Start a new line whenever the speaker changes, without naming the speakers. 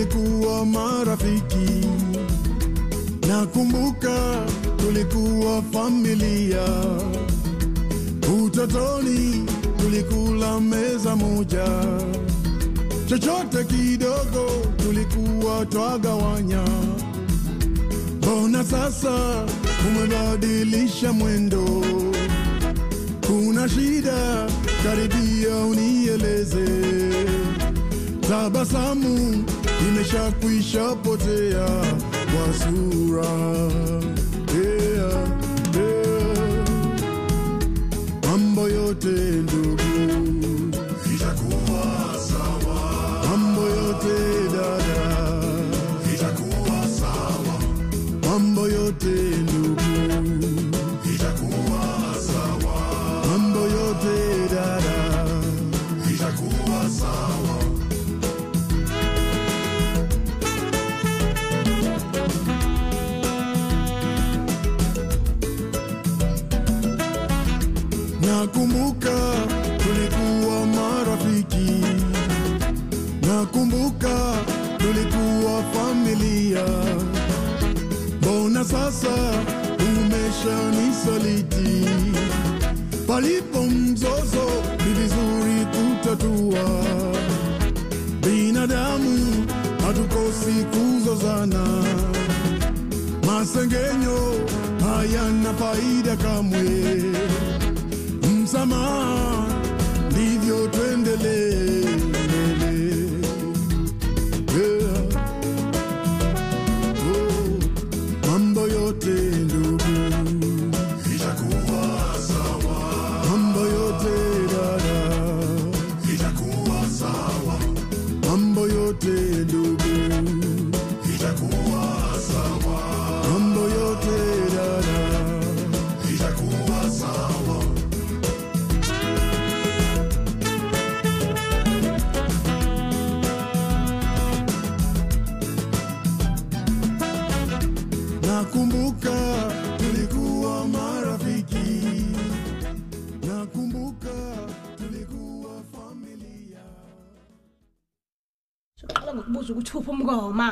tulikuwa marafiki, nakumbuka tulikuwa familia. Utotoni tulikula meza moja, chochote kidogo tulikuwa twagawanya. Mbona sasa umebadilisha mwendo? Kuna shida? Karibia unieleze. Tabasamu imeshakwisha potea kwa sura. Yeah, yeah. Mambo yote ndugu itakuwa sawa, mambo yote dada itakuwa sawa, mambo yote ndugu itakuwa sawa, mambo yote dada itakuwa sawa. Nakumbuka tulikuwa marafiki, nakumbuka tulikuwa familia. Mbona sasa umeshanisaliti? Palipo mzozo ni vizuri kutatua. Binadamu hatukosi kuzozana, masengenyo hayana faida kamwe msamaha, ndivyo tuendelee mbele. Yeah. Oh, mambo yote ndugu itakuwa sawa, mambo yote dada itakuwa sawa, mambo yote ndugu itakuwa sawa, mambo yote dada itakuwa sawa. Nakumbuka tulikuwa marafiki, nakumbuka tulikuwa familia.
soqala ngokubuza ukuthi uphi umngoma